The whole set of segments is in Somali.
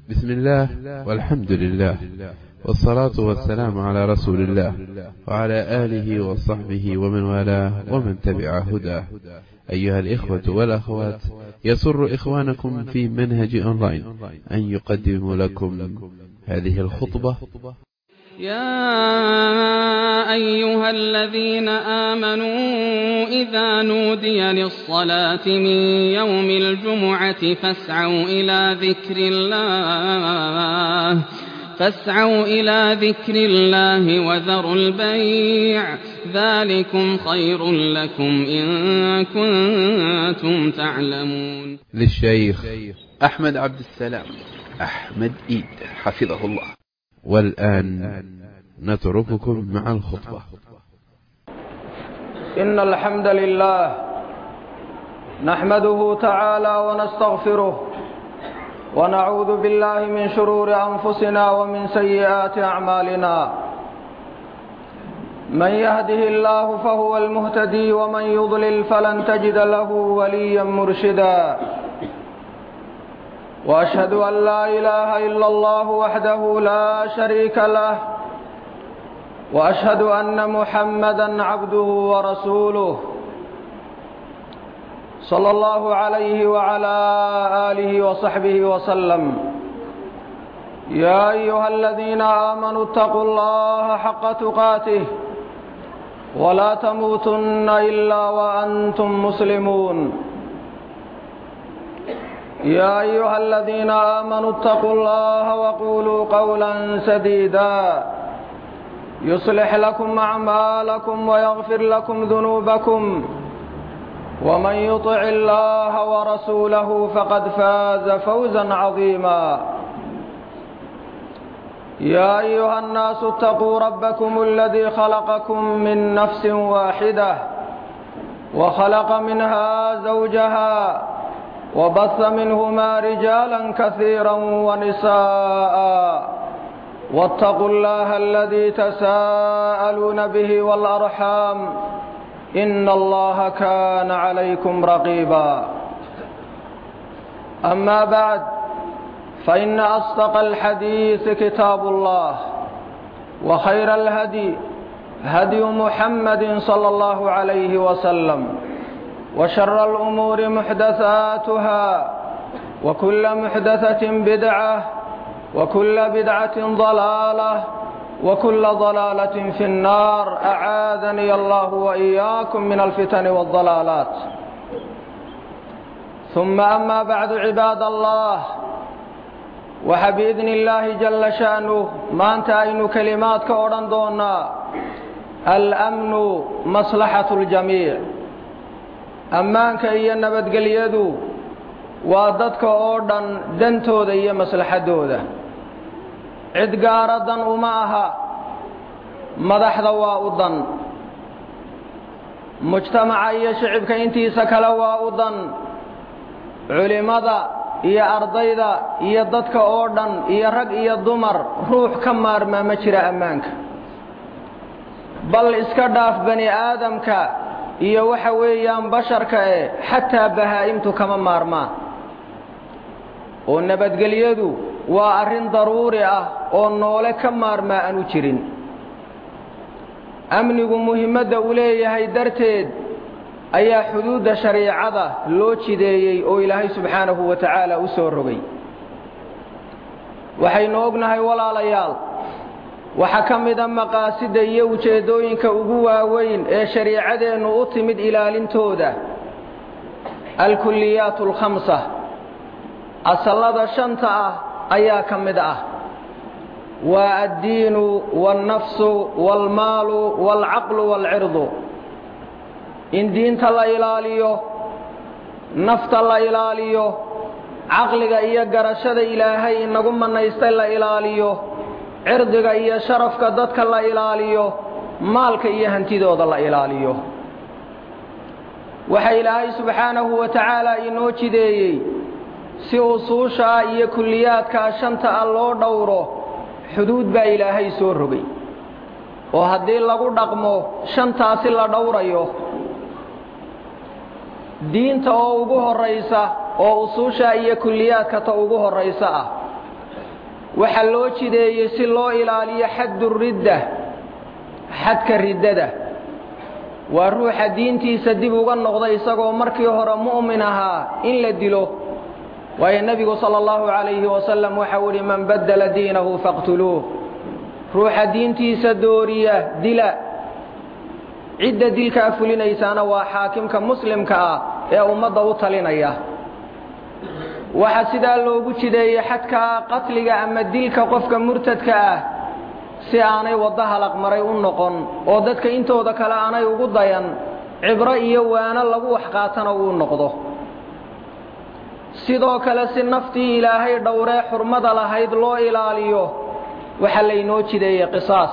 بسم الله والحمد لله والصلاة والسلام على رسول الله وعلى آله وصحبه ومن والاه ومن تبع هداه أيها الإخوة والأخوات يسر إخوانكم في منهج أونلاين أن يقدم لكم هذه الخطبة يا أيها الذين آمنوا إذا نودي للصلاة من يوم الجمعة فاسعوا إلى ذكر الله فاسعوا إلى ذكر الله وذروا البيع ذلكم خير لكم إن كنتم تعلمون للشيخ أحمد عبد السلام أحمد إيد حفظه الله والآن نترككم مع الخطبة إن الحمد لله نحمده تعالى ونستغفره ونعوذ بالله من شرور أنفسنا ومن سيئات أعمالنا من يهده الله فهو المهتدي ومن يضلل فلن تجد له وليا مرشدا وأشهد أن لا إله إلا الله وحده لا شريك له وأشهد أن محمدا عبده ورسوله صلى الله عليه وعلى آله وصحبه وسلم يا أيها الذين آمنوا اتقوا الله حق تقاته ولا تموتن إلا وأنتم مسلمون يا أيها الذين آمنوا اتقوا الله وقولوا قولا سديدا يصلح لكم أعمالكم ويغفر لكم ذنوبكم ومن يطع الله ورسوله فقد فاز فوزا عظيما يا أيها الناس اتقوا ربكم الذي خلقكم من نفس واحدة وخلق منها زوجها وبث منهما رجالا كثيرا ونساء واتقوا الله الذي تساءلون به والأرحام إن الله كان عليكم رقيبا أما بعد فإن أصدق الحديث كتاب الله وخير الهدي هدي محمد صلى الله عليه وسلم وشر الأمور محدثاتها وكل محدثة بدعة وكل بدعة ضلالة وكل ضلالة في النار أعاذني الله وإياكم من الفتن والضلالات ثم أما بعد عباد الله وحبإذن الله جل شأنه ما أنت أين كلمات كوران دونا الأمن مصلحة الجميع ammaanka iyo nabadgelyadu waa dadka oo dhan dantooda iyo maslaxadooda cid gaara dan uma aha madaxda waa u dan mujtamaca iyo shicibka intiisa kale waa u dan culimmada iyo ardayda iyo dadka oo dhan iyo rag iyo dumar ruux ka maarmaa ma jira ammaanka bal iska dhaaf bani aadamka iyo waxa weeyaan basharka e xataa bahaa'imtu kama maarmaan oo nabadgelyadu waa arrin daruuri ah oo noole ka maarmaa aanu jirin amnigu muhiimadda uu leeyahay darteed ayaa xuduudda shariicada loo jideeyey oo ilaahay subxaanahu wa tacaala u soo rogay waxaynu ognahay walaalayaal waxaa ka mida maqaasida iyo ujeeddooyinka ugu waaweyn ee shariicadeennu u timid ilaalintooda alkulliyaat alkhamsa asallada shanta ah ayaa ka mid ah waa addiinu waalnafsu waalmaalu waalcaqlu waalcirdu in diinta la ilaaliyo nafta la ilaaliyo caqliga iyo garashada ilaahay inagu mannaystay la ilaaliyo cirdiga iyo sharafka dadka la ilaaliyo maalka iyo hantidooda la ilaaliyo waxa ilaahay subxaanahu wa tacaala inoo jideeyey si usuushaa iyo kulliyaadkaa shanta ah loo dhowro xuduud baa ilaahay soo rogay oo haddii lagu dhaqmo shantaasi la dhowrayo diinta oo ugu horraysa oo usuushaa iyo kulliyaadka ta ugu horraysa ah waxaa loo jideeyey si loo ilaaliyo xaddu ridda xadka riddada waa ruuxa diintiisa dib uga noqda isagoo markii hore mu'min ahaa in la dilo waayo nebigu sala allahu calayhi wasalam waxau idhi man baddala diinahu faqtuluuh ruuxa diintiisa dooriya dila cidda dilkaa fulinaysaana waa xaakimka muslimka ah ee ummadda u talinaya waxaa sidaa loogu jideeyey xadkaa qatliga ama dilka qofka murtadka ah si aanay waddo halaqmaray u noqon oo dadka intooda kale aanay ugu dayan cibro iyo waano lagu wax qaatana uu noqdo sidoo kale si naftii ilaahay dhowree xurmada lahayd loo ilaaliyo waxaa laynoo jideeyey qisaas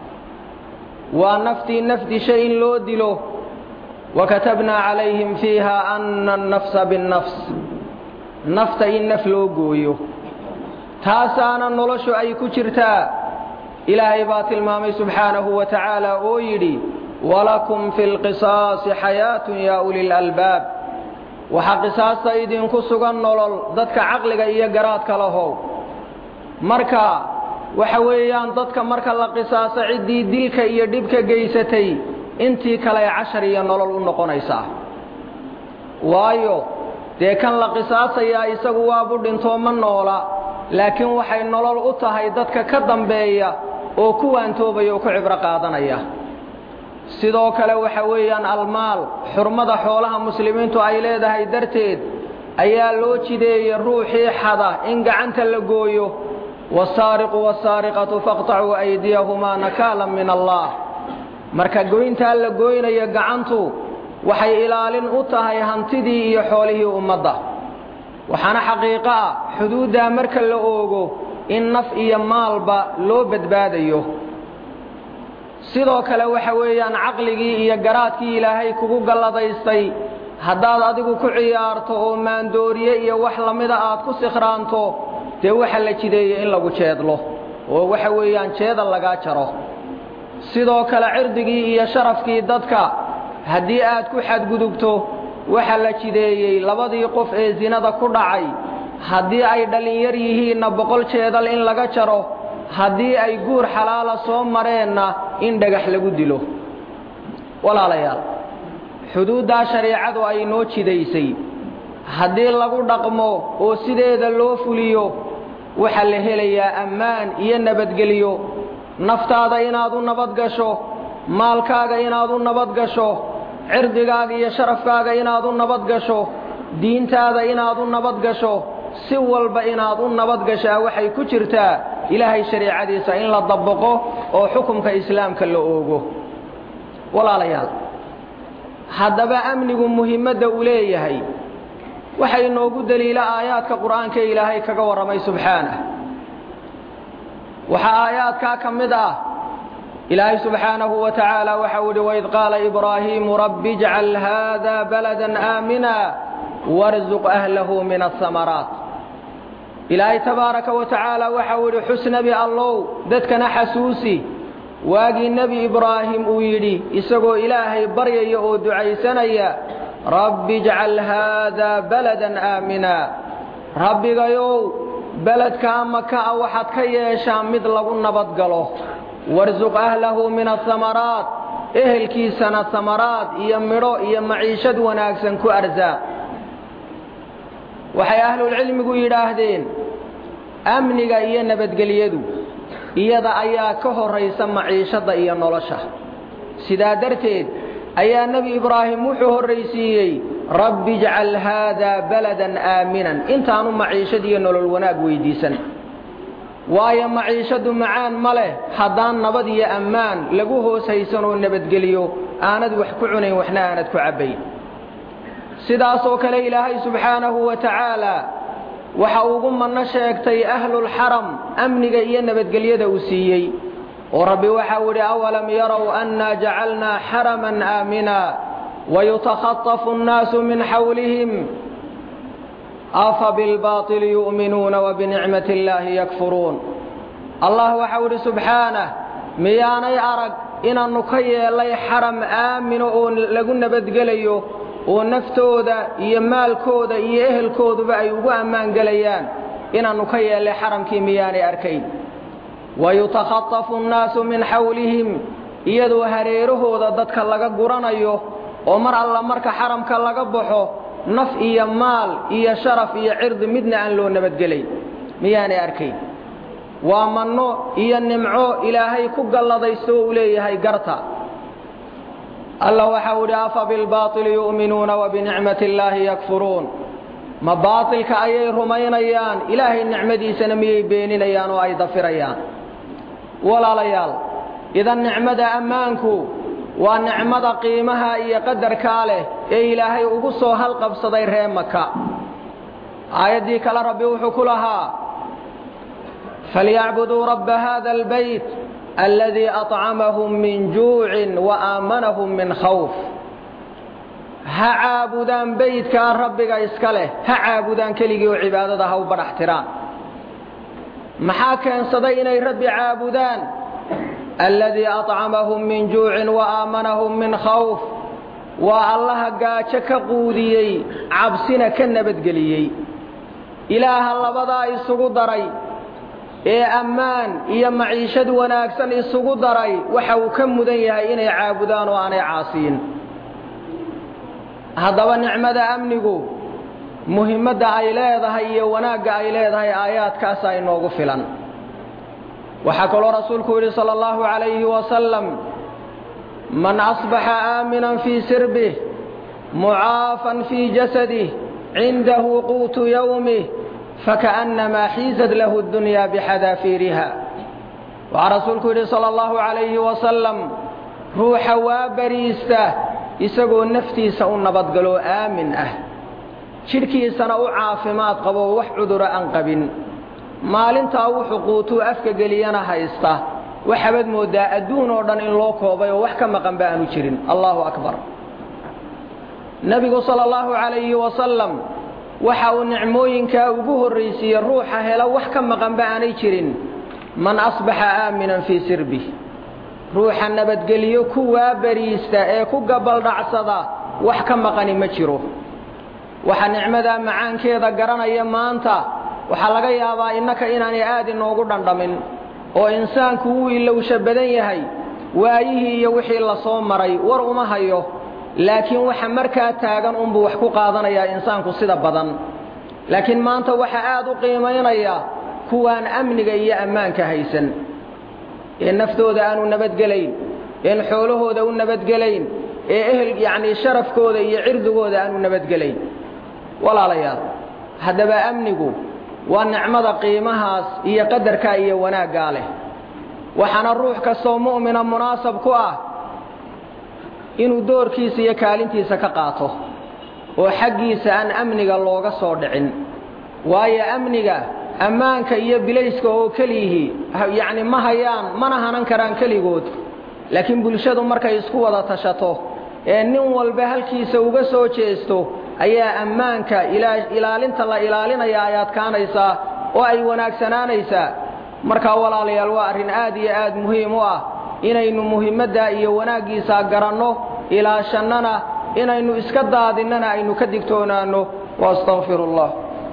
waa naftii naf disha in loo dilo wakatabnaa calayhim fiiha ana annafsa binnafs nafta in naf loo gooyo taasaana noloshu ay ku jirtaa ilaahay baa tilmaamay subxaanahu wa tacaala oo yidhi walakum fi lqisaasi xayaatun yaa uli lalbaab waxaa qisaasta idinku sugan nolol dadka caqliga iyo garaadka lahow marka waxa weeyaan dadka marka la qisaaso ciddii dilka iyo dhibka geysatay intii kale ee cashar iyo nolol u noqonaysaa waayo dee kan la qisaasayaa isagu waabu dhintoo ma noola laakiin waxay nolol u tahay dadka ka dambeeya oo ku waantoobaya oo ku cibro qaadanaya sidoo kale waxa weeyaan almaal xurmada xoolaha muslimiintu ay leedahay darteed ayaa loo jideeyey ruuxii xada in gacanta la gooyo wasaariqu wasaariqatu faqtacuu aydiyahumaa nakaalan min allah marka goyntaa la goynayo gacantu waxay ilaalin u tahay hantidii iyo xoolihii ummadda waxaana xaqiiqo ah xuduuddaa marka la oogo in naf iyo maalba loo badbaadayo sidoo kale waxa weeyaan caqligii iyo garaadkii ilaahay kugu galladaystay haddaad adigu ku ciyaarto oo maandooriye iyo wax lamida aad ku sikhraanto dee waxa la jideeyey in lagu jeedlo oo waxa weeyaan jeedal lagaa jaro sidoo kale cirdigii iyo sharafkii dadka haddii aad ku xadgudubto waxa la jideeyey labadii qof ee sinada ku dhacay haddii ay dhallinyar yihiinna boqol jeedal in laga jaro haddii ay guur xalaala soo mareenna in dhagax lagu dilo walaalayaal xuduuddaa shareecadu ay noo jidaysay haddii lagu dhaqmo oo sideeda loo fuliyo waxaa la helayaa ammaan iyo nabadgelyo naftaada inaad u nabad gasho maalkaaga inaad u nabad gasho cirdigaaga iyo sharafkaaga inaad u nabad gasho diintaada inaad u nabad gasho si walba inaad u nabad gashaa waxay ku jirtaa ilaahay shareecadiisa in la dabaqo oo xukumka islaamka la oogo walaalayaal haddaba amnigu muhiimadda uu leeyahay waxaa inoogu deliila aayaadka qur'aanka ilaahay kaga warramay subxaanah waxaa aayaadkaa ka mid ah ilaahay subxaanahu wa tacaala waxau idhi waid qaala ibraahiimu rabbi ijcal haada baladan aamina warzuq ahlahu min asamaraat ilaahay tabaaraka wa tacaala waxau idhi xus nebi allow dadkana xasuusi waagii nebi ibraahim uu yidhi isagoo ilaahay baryaya oo ducaysanaya rabbi ijcal haada baladan aamina rabbigayow beledkaa maka a waxaad ka yeeshaa mid lagu nabad galo warsuq ahlahu min asamaraat ehelkiisana samaraad iyo midho iyo maciishad wanaagsan ku arsaaq waxay ahlulcilmigu yidhaahdeen amniga iyo nabadgelyadu iyada ayaa ka horraysa maciishadda iyo nolosha sidaa darteed ayaa nebi ibraahim wuxuu horraysiiyey rabbi ijcal haada baladan aaminan intaanu maciishad iyo nolol wanaag weydiisan waayo maciishaddu macaan ma leh haddaan nabad iyo ammaan lagu hoos haysanoo nabadgeliyo aanad wax ku cunayn waxna aanad ku cabbayn sidaasoo kale ilaahay subxaanahu wa tacaala waxa ugu manno sheegtay ahlulxaram amniga iyo nabadgelyada uu siiyey oo rabbi waxau idhi awalam yarow annaa jacalnaa xaraman aamina wayutakhatafu annaasu min xawlihim afa bilbaaطili yu'minuuna wabinicmati illaahi yakfuruun allah waxau idhi subxaanah miyaanay arag inaannu ka yeelay xaram aamino oo lagu nabadgelayo oo naftooda iyo maalkooda iyo ehelkooduba ay ugu ammaan gelayaan inaannu ka yeellay xaramkii miyaanay arkayn wayutakhatafu annaasu min xawlihim iyadoo hareerahooda dadka laga guranayo oo mar alla marka xaramka laga baxo naf iyo maal iyo sharaf iyo cirdi midna aan loo nabadgelayn miyaanay arkayn waa manno iyo nimco ilaahay ku galladaysto uu leeyahay garta alla waxau idhi afa bilbaaili yu'minuuna wa binicmati illaahi yakfuruun ma baatilka ayay rumaynayaan ilaahay nicmadiisana miyay beeninayaan oo ay dafirayaan walaalayaal idan nicmada ammaanku waa nicmada qiimaha iyo qadarkaa leh ee ilaahay ugu soo halqabsaday ree maka aayaddii kale rabbi wuxuu ku lahaa falyacbuduu rabba hada albayt aladii acamahum min juucin wa aamanahum min khawf ha caabudaan beydkaa rabbiga iska leh ha caabudaan keligii oo cibaadada ha u badhax tiraan maxaa keensaday inay rabbi caabudaan aladii acamahum min juucin wa aamanahum min khawf waa allaha gaajo ka quudiyey cabsina ka nabadgeliyey ilaaha labadaa isugu daray ee ammaan iyo maciishad wanaagsan isugu daray waxa uu ka mudan yahay inay caabudaan oo aanay caasiyin haddaba nicmada amnigu muhimmadda ay leedahay iyo wanaagga ay leedahay aayaadkaasaa inoogu filan waxaa kaloo rasuulku yidhi sala allahu calayhi wasalam man asbaxa aaminan fii sirbih mucaafan fii jasadih cindahu quutu yowmih fakaأnnamaa xiisad lahu اdunyaa bixadaafiiriha waxaa rasuulku yidhi sala allahu calayhi wasalam ruuxa waa bariista isagoo naftiisa u nabadgaloo aamin ah jidhkiisana u caafimaad qaboo wax cudura aan qabin maalintaa wuxuu quutuu afka geliyana haysta waxaabad mooddaa adduun oo dhan in loo koobay oo wax ka maqanba aanu jirin allahu akbar nebigu sala allahu calayhi wasalam waxa uu nicmooyinkaa ugu horraysiiyey ruuxa hela wax ka maqanba aanay jirin man asbaxa aaminan fii sirbih ruuxa nabadgeliyo ku waabariista ee ku gabaldhacsada wax ka maqani ma jiro waxa nicmadaa macaankeeda garanaya maanta waxaa laga yaabaa innaka inaanay aad inoogu dhandhamin oo insaanku wuu ilowsha badan yahay waayihii iyo wixii la soo maray war uma hayo laakiin waxa markaa taagan unbuu wax ku qaadanayaa insaanku sida badan laakiin maanta waxa aad u qiimaynaya kuwaan amniga iyo ammaanka haysan ee naftooda aanu nabadgelayn een xoolahooda u nabadgelayn ee ehel yacnii sharafkooda iyo cirdigooda aanu nabadgelayn walaalayaal haddaba amnigu waa nicmada qiimahaas iyo qadarkaa iyo wanaaggaa leh waxaana ruux kastoo mu'mina munaasab ku ah inuu doorkiisa iyo kaalintiisa ka qaato oo xaggiisa aan amniga looga soo dhicin waayo amniga ammaanka iyo bilayska oo keliyihii yacni ma hayaan mana hanan karaan keligood laakiin bulshadu markay isku wada tashato ee nin walba halkiisa uga soo jeesto ayaa ammaanka ilaalinta la ilaalinaya ay adkaanaysaa oo ay wanaagsanaanaysaa markaa walaalayaal waa arrin aad iyo aad muhiim u ah inaynu muhiimaddaa iyo wanaaggiisa garanno ilaashannana inaynu iska daadinnana aynu ka digtoonaanno waastaqfiru allah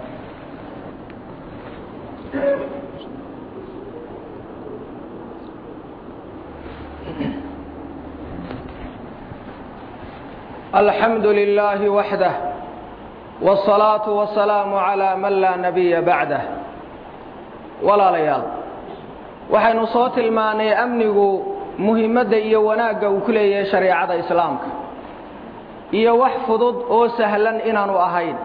alxamdu lilaahi waxdah wاsalaatu wasalaamu calaa man laa nabiya bacdah walaalayaal waxaynu soo tilmaannay amnigu muhiimadda iyo wanaagga uu ku leeyahay shareecada islaamka iyo wax fudud oo sahlan inaanu ahayn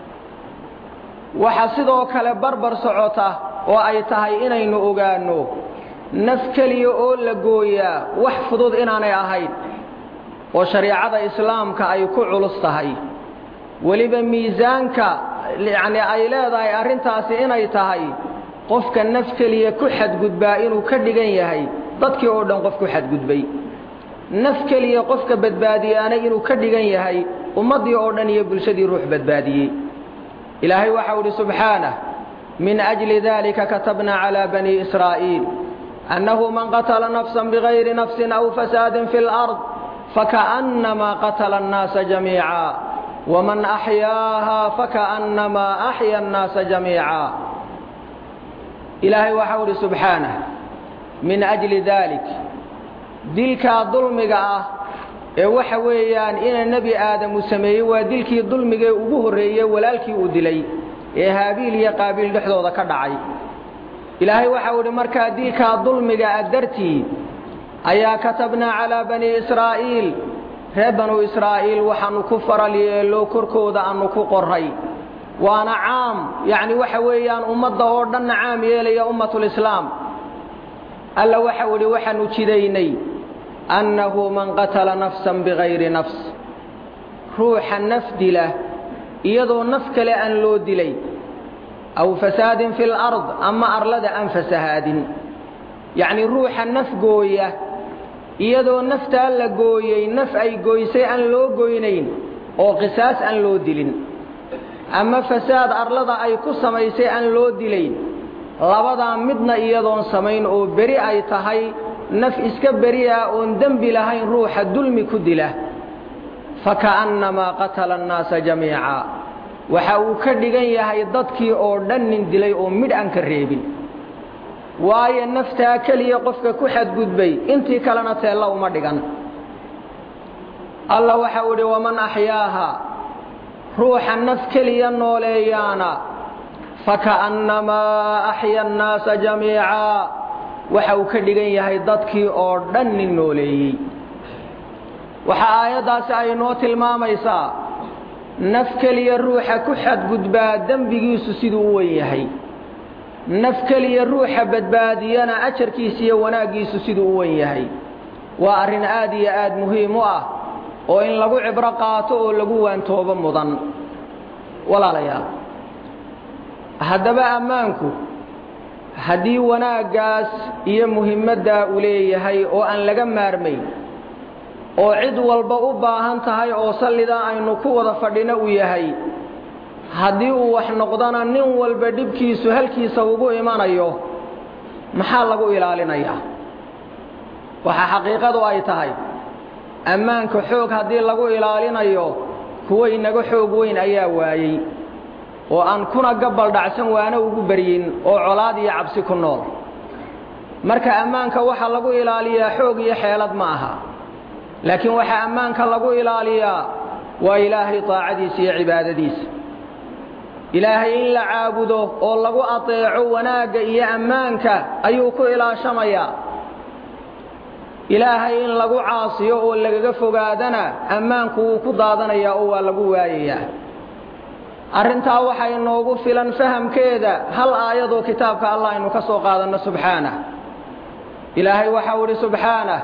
waxa sidoo kale barbar socota oo ay tahay inaynu ogaanno naf keliya oo la gooyaa wax fudud inaanay ahayn oo shareecada islaamka ay ku culus tahay weliba miisaanka yacni ay leedahay arrintaasi inay tahay qofka naf keliya ku xadgudbaa inuu ka dhigan yahay dadkii oo dhan qof ku xadgudbay naf keliya qofka badbaadiyaana inuu ka dhigan yahay ummaddii oo dhan iyo bulshadii ruux badbaadiyey ilaahay waxau idhi subxaanah min ajli dalika katabna calaa bani israa'iil annahu man qatala nafsan bigayri nafsin aw fasaadin fi lard fakaأnnamaa qatala annaasa jamiica waman axyaaha fakaأnnamaa axya annaasa jamiica ilaahay waxau idhi subxaanah min ajli daalik dilkaa dulmiga ah ee waxa weeyaan ina nebi aadamu sameeyey waa dilkii dulmigee ugu horreeyey walaalkii uu dilay ee haabiil iyo qaabiil dhexdooda ka dhacay ilaahay waxau idhi markaa dilkaa dulmiga ah dartii ayaa katabnaa calaa banii israa'iil reer banuu israa'iil waxaannu ku faral yeello korkooda aannu ku qorray waana caam yacni waxa weeyaan ummadda oo dhanna caam yeelaya ummatulislaam alla waxau idhi waxaannu jidaynay annahu man qatala nafsan bikayri nafs ruuxa naf dila iyadoo naf kale aan loo dilay aw fasaadin fi lard ama arlada aan fasahaadin yacnii ruuxa naf gooya iyadoo naftaa la gooyey naf ay goysay aan loo goynayn oo qisaas aan loo dilin ama fasaad arlada ay ku samaysay aan loo dilayn labadaa midna iyadoon samayn oo beri ay tahay naf iska beri ah oon dembi lahayn ruuxa dulmi ku dila faka'annamaa qatala annaasa jamiica waxa uu ka dhigan yahay dadkii oo dhan nin dilay oo midh aan ka reebin waayo naftaa keliya qofka ku xadgudbay intii kalena teella uma dhigan alla waxau idhi waman axyaaha ruuxa naf keliya nooleeyaana faka'annamaa axya annaasa jamiica waxa uu ka dhigan yahay dadkii oo dhan nin nooleeyey waxa aayaddaasi ay noo tilmaamaysaa naf keliya ruuxa ku xadgudbaa dembigiisu siduu u wen yahay naf keliya ruuxa badbaadiyana ajarkiisa iyo wanaaggiisu siduu u wen yahay waa arrin aad iyo aad muhiim u ah oo in lagu cibro qaato oo lagu waantoobo mudan walaalayaal haddaba ammaanku haddii wanaaggaas iyo muhimmaddaa uu leeyahay oo aan laga maarmayn oo cid walba u baahan tahay oo sallidaa aynu ku wada fadhino uu yahay haddii uu wax noqdona nin walba dhibkiisu halkiisa ugu imanayo maxaa lagu ilaalinayaa waxaa xaqiiqadu ay tahay ammaanka xoog haddii lagu ilaalinayo kuwa inaga xoog weyn ayaa waayey oo aan kuna gabbal dhacsan waana ugu beryin oo colaad iyo cabsi ku nool marka ammaanka waxa lagu ilaaliyaa xoog iyo xeelad ma aha laakiin waxaa ammaanka lagu ilaaliyaa waa ilaahay taacadiisa iyo cibaadadiisa ilaahay in la caabudo oo lagu ateeco wanaagga iyo ammaanka ayuu ku ilaashamayaa ilaahay in lagu caasiyo oo lagaga fogaadana ammaanku wuu ku daadanayaa oo waa lagu waayayaa arrintaa waxaa inoogu filan fahamkeeda hal aayadoo kitaabka allah aynu ka soo qaadanno subxaanah ilaahay waxau idhi subxaanah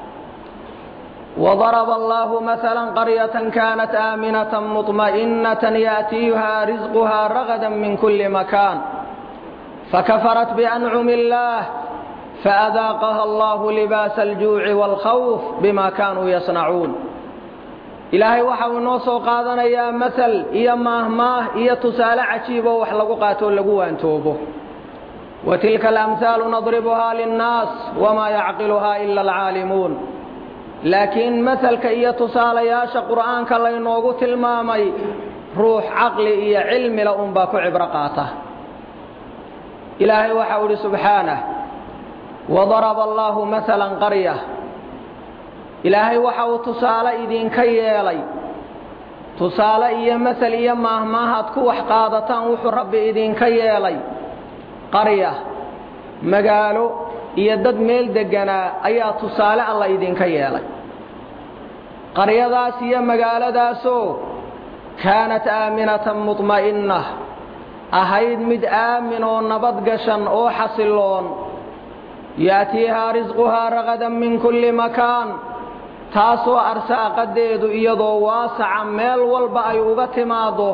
وضرب الله مثلا قرية كانت آمنة مطمئنة يأتيها رزقها رغدا من كل مكان فكفرت بأنعم الله فأذاقها الله لباس الجوع والخوف بما كانوا يصنعون إلهي وحاو نوصو قادنا يا مثل إيا ماهماه إيا تسال عجيبه وحلقو قاتو لقو أنتوبه وتلك الأمثال نضربها للناس وما يعقلها إلا العالمون laakiin masalka iyo tusaalayaasha qur'aanka laynoogu tilmaamay ruux caqli iyo cilmila unbaa ku cibro qaata ilaahay waxau idhi subxaanah wadaraba allaahu maalan qarya ilaahay waxa uu tusaale idinka yeelay tusaale iyo masal iyo maahmaahaad ku wax qaadataan wuxuu rabbi idinka yeelay qarya magaalo iyo dad meel degganaa ayaa tusaale alla idinka yeelay qaryadaas iyo magaaladaasoo kaanat aaminatan mudma'inna ahayd mid aamin oo nabad gashan oo xasilloon ya'tiihaa risquhaa ragadan min kulli makaan taasoo arsaaqadeedu iyadoo waasaca meel walba ay uga timaaddo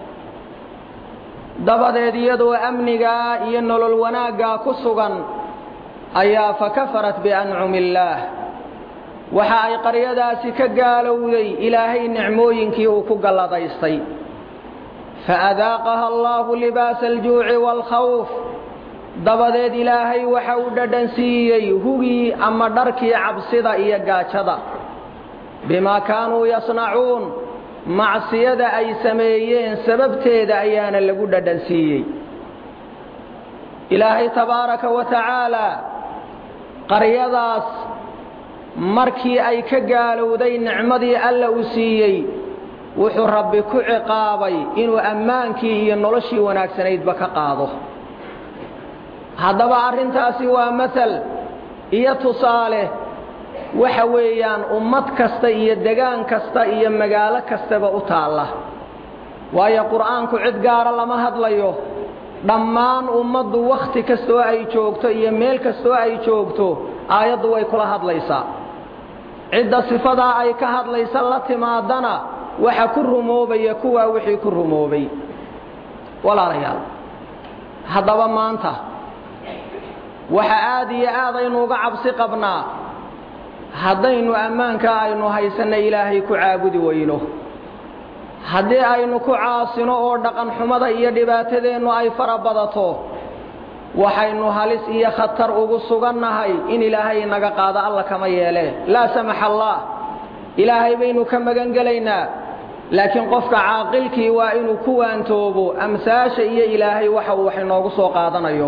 dabadeed iyadoo amnigaa iyo nolol wanaaggaa ku sugan ayaa fakafarat biancumi illaah waxa ay qaryadaasi ka gaalowday ilaahay nicmooyinkii uu ku galladaystay faadaaqaha allaahu libaasa aljuuci waalkhawf dabadeed ilaahay waxa uu dhadhan siiyey hugii ama dharkii cabsida iyo gaajada bimaa kaanuu yasnacuun macsiyada ay sameeyeen sababteeda ayaana lagu dhadhan siiyey ilaahay tabaaraka wa tacaalaa qaryadaas markii ay ka gaalowday nicmadii alla uu siiyey wuxuu rabbi ku ciqaabay inuu ammaankii iyo noloshii wanaagsanaydba ka qaado haddaba arrintaasi waa masal iyo tusaale waxa weeyaan ummad kasta iyo degaan kasta iyo magaalo kastaba u taalla waayo qur'aanku cid gaara lama hadlayo dhammaan ummaddu wakhti kastoo ay joogto iyo meel kastoo ay joogto aayaddu way kula hadlaysaa cidda sifadaa ay ka hadlaysa la timaadana waxa ku rumoobaya kuwaa wixii ku rumoobay walaalayaal haddaba maanta waxa aad iyo aad aynu uga cabsi qabnaa haddaynu ammaankaa aynu haysanna ilaahay ku caabudi weyno haddii aynu ku caasino oo dhaqan xumada iyo dhibaatadeennu ay fara badato waxaynu halis iyo khatar ugu sugannahay in ilaahay naga qaado alla kama yeele laa samaxa allah ilaahay baynu ka magan gelaynaa laakiin qofka caaqilkii waa inuu ku waantoobo amsaasha iyo ilaahay waxa uu wax inoogu soo qaadanayo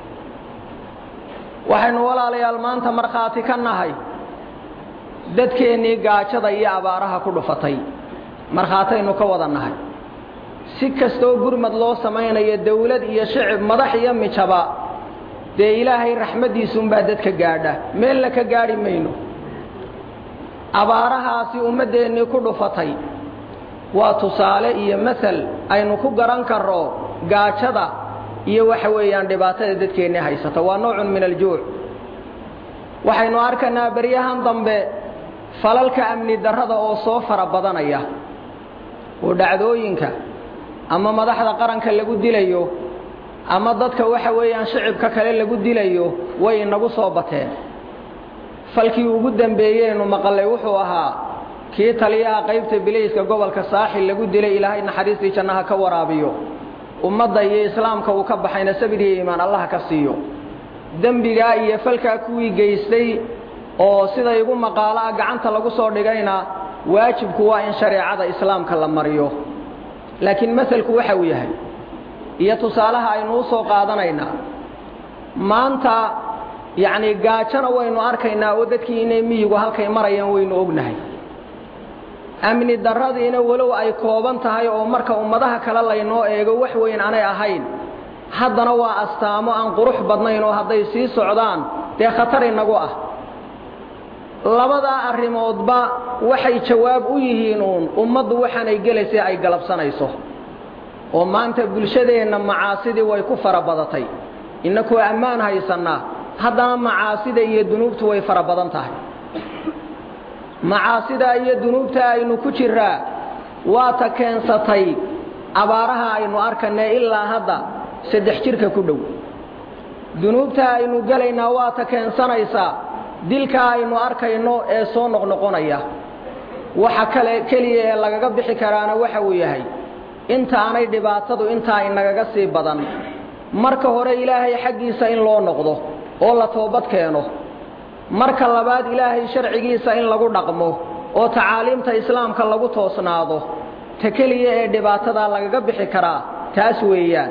waxaynu walaalayaal maanta markhaati ka nahay dadkeennii gaajada iyo abaaraha ku dhufatay markhaataynu ka wada nahay si kastoo gurmad loo samaynayo dawlad iyo shicib madax iyo mijaba dee ilaahay raxmaddiisuunbaa dadka gaadha meelna ka gaadhi mayno abaarahaasi ummaddeennii ku dhufatay waa tusaale iyo masal aynu ku garan karro gaajada iyo waxa weeyaan dhibaatada dadkeennii haysata waa noocun min aljuuc waxaynu arkaynaa beryahan dambe falalka amni darrada oo soo fara badanaya oo dhacdooyinka ama madaxda qaranka lagu dilayo ama dadka waxa weeyaan shicibka kale lagu dilayo way inagu soo bateen falkii ugu dambeeyeynu maqallay wuxuu ahaa kii taliyaha qaybta bilayska gobolka saaxil lagu dilay ilaahay naxariistii jannaha ka waraabiyo ummadda iyo islaamka uu ka baxayna sabir iyo iimaan allaha ka siiyo dembigaa iyo falkaa kuwii geystay oo sida igu maqaalo ah gacanta lagu soo dhigayna waajibku waa in shareecada islaamka la mariyo laakiin masalku waxa uu yahay iyo tusaalaha aynu u soo qaadanaynaa maanta yacnii gaajona waynu arkaynaa oo dadkii inay miyigu halkay marayaan waynu ognahay amni darradiina walow ay kooban tahay oo marka ummadaha kale laynoo eego wax weyn aanay ahayn haddana waa astaamo aan qurux badnayn oo hadday sii socdaan dee khatar inagu ah labadaa arrimoodba waxay jawaab u yihiin uun ummaddu waxaanay gelaysay ay galabsanayso oo maanta bulshadeenna macaasidii way ku fara badatay innakoo ammaan haysannaa haddana macaasida iyo dunuubtu way fara badan tahay macaasida iyo dunuubta aynu ku jiraa waa ta keensatay abaaraha aynu arkanay ilaa hadda saddex jirka ku dhow dunuubta aynu gelaynaa waa ta keensanaysaa dilka aynu arkayno ee soo noqnoqonaya waxa kale keliya ee lagaga bixi karaana waxa uu yahay intaanay dhibaatadu intaa inagaga sii badan marka hore ilaahay xaggiisa in loo noqdo oo la toobad keeno marka labaad ilaahay sharcigiisa in lagu dhaqmo oo tacaaliimta islaamka lagu toosnaado ta keliya ee dhibaatadaa lagaga bixi karaa taas weeyaan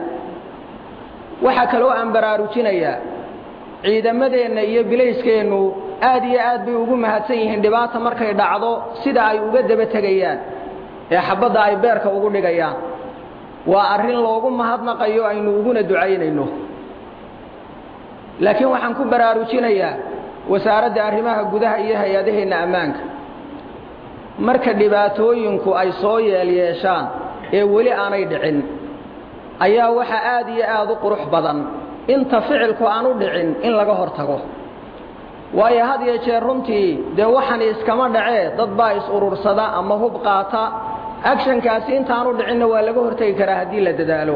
waxaa kaloo aan baraarujinayaa ciidamadeenna iyo bilayskeennu aad iyo aad bay ugu mahadsan yihiin dhibaata markay dhacdo sida ay uga daba tegayaan ee xabbadda ay beerka ugu dhigayaan waa arrin loogu mahadnaqayo aynu uguna ducaynayno laakiin waxaan ku baraarujinayaa wasaaradda arrimaha gudaha iyo hay-adaheenna ammaanka marka dhibaatooyinku ay soo yeelyeeshaan ee weli aanay dhicin ayaa waxa aad iyo aad u qurux badan inta ficilku aan u dhicin in laga hor tago waayo had iyo jeer runtii dee waxani iskama dhacee dad baa is-urursada ama hub qaata agshankaasi intaanu dhicinna waa laga hortegi karaa haddii la dadaalo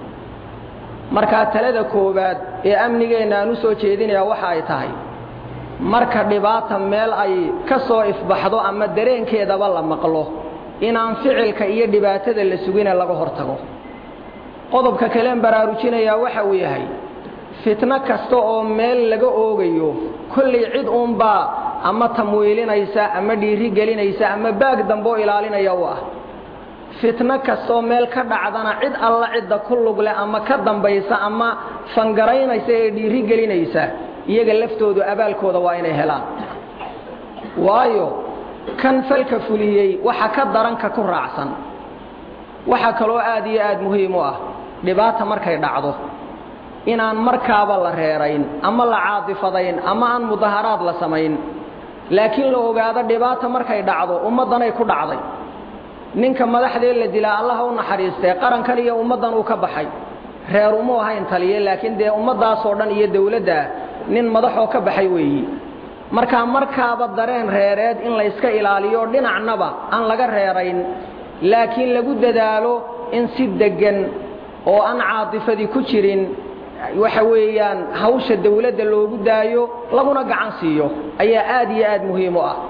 markaa talada koowaad ee amnigeenna aan u soo jeedinayaa waxa ay tahay marka dhibaata meel ay ka soo ifbaxdo ama dareenkeedaba la maqlo inaan ficilka iyo dhibaatada la sugina laga hor tago qodobka kaleen baraarujinayaa waxa uu yahay fitno kasta oo meel laga oogayo kollay cid uunbaa ama tamwiilinaysa ama dhiiri gelinaysa ama baag dambeoo ilaalinaya u ah fitno kastoo meel ka dhacdana cid alla cidda ku lugle ama ka dambaysa ama fangaraynaysa ee dhiiri gelinaysa iyaga laftoodu abaalkooda waa inay helaan waayo kan falka fuliyey waxa ka daranka ku raacsan waxaa kaloo aad iyo aad muhiim u ah dhibaata markay dhacdo inaan markaaba la reerayn ama la caadifadayn ama aan mudaharaad la samayn laakiin la ogaado dhibaata markay dhacdo ummaddanay ku dhacday ninka madaxdee la dilaa allaha u naxariistee qarankan iyo ummaddan uu ka baxay reer umuu ahayn taliye laakiin dee ummaddaasoo dhan iyo dawladda nin madaxoo ka baxay weeyi markaa markaaba dareen reereed in layska ilaaliyo dhinacnaba aan laga reerayn laakiin lagu dadaalo in si deggan oo aan caadifadii ku jirin waxa weeyaan hawsha dawladda loogu daayo laguna gacan siiyo ayaa aad iyo aad muhiim u ah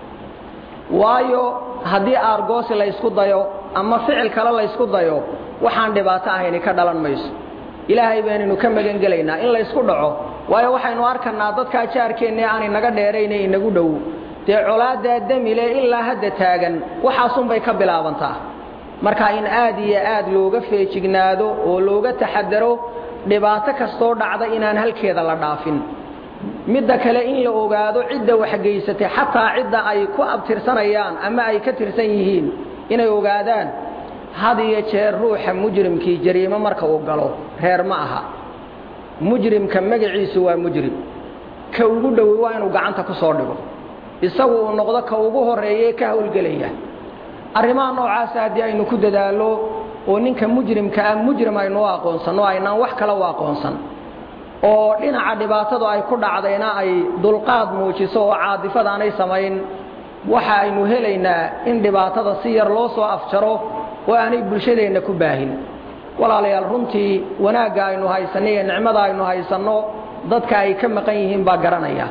waayo haddii aargoosi laysku dayo ama ficil kale laysku dayo waxaan dhibaato ahayni ka dhalan mayso ilaahay baynaynu ka magan gelaynaa in laysku dhaco waayo waxaynu arkanaa dadkaa jaarkeenna aanay naga dheerayne inagu dhow dee colaaddaa demile ilaa hadda taagan waxaasunbay ka bilaabantaa marka in aad iyo aad looga feejignaado oo looga taxadaro dhibaato kastoo dhacda inaan halkeeda la dhaafin midda kale in la ogaado cidda waxgeysatay xataa cidda ay ku abtirsanayaan ama ay ka tirsan yihiin inay ogaadaan had iyo jeer ruuxa mujrimkii jariimo marka uu galo reer ma aha mujrimka magaciisu waa mujrim ka ugu dhowi waa inuu gacanta ku soo dhigo isagu uu noqdo ka ugu horreeye ka howlgelaya arrimaha noocaasa haddii aynu ku dadaallo oo ninka mujrimka ah mujrim aynu u aqoonsanno aynaan wax kale u aqoonsan oo dhinaca dhibaatadu ay ku dhacdayna ay dulqaad muujiso oo caadifada aanay samayn waxa aynu helaynaa in dhibaatada si yar loo soo afjaro oo aanay bulshadeenna ku baahin walaalayaal runtii wanaagga aynu haysanno iyo nicmada aynu haysanno dadka ay ka maqan yihiin baa garanaya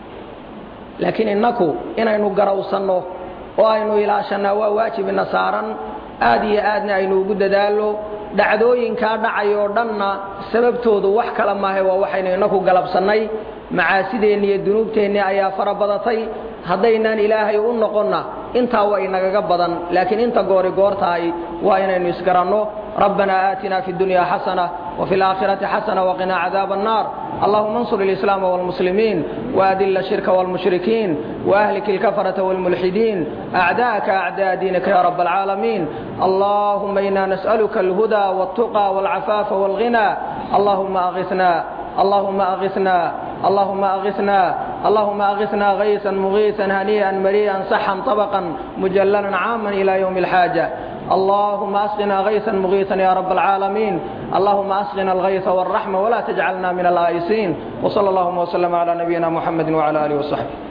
laakiin innaku inaynu garawsanno oo aynu ilaashannaa waa waajib ina saaran aad iyo aadna aynu ugu dadaallo dhacdooyinkaa dhacayoo dhanna sababtoodu wax kala maahe waa waxaynu innaku galabsannay macaasideenni iyo dunuubteenni ayaa fara badatay haddaynaan ilaahay u noqonna intaa waa inagaga badan laakiin inta goori goor tahay waa inaynu isgaranno rabbanaa aatinaa fi اdunya xasana وفي الآخرة حسنة وقنا عذاب النار اللهم انصر الإسلام والمسلمين وأذل الشرك والمشركين وأهلك الكفرة والملحدين أعداءك أعداء دينك يا رب العالمين اللهم إنا نسألك الهدى والتقى والعفاف والغنى اللهم أغثنا اللهم أغثنا اللهم أغثنا اللهم أغثنا غيثا مغيثا هنيئا مريئا صحا طبقا مجللا عاما إلى يوم الحاجة اللهم أسقنا غيثا مغيثا يا رب العالمين اللهم أسقنا الغيث والرحمة ولا تجعلنا من الآيسين وصلى اللهم وسلم على نبينا محمد وعلى آله وصحبه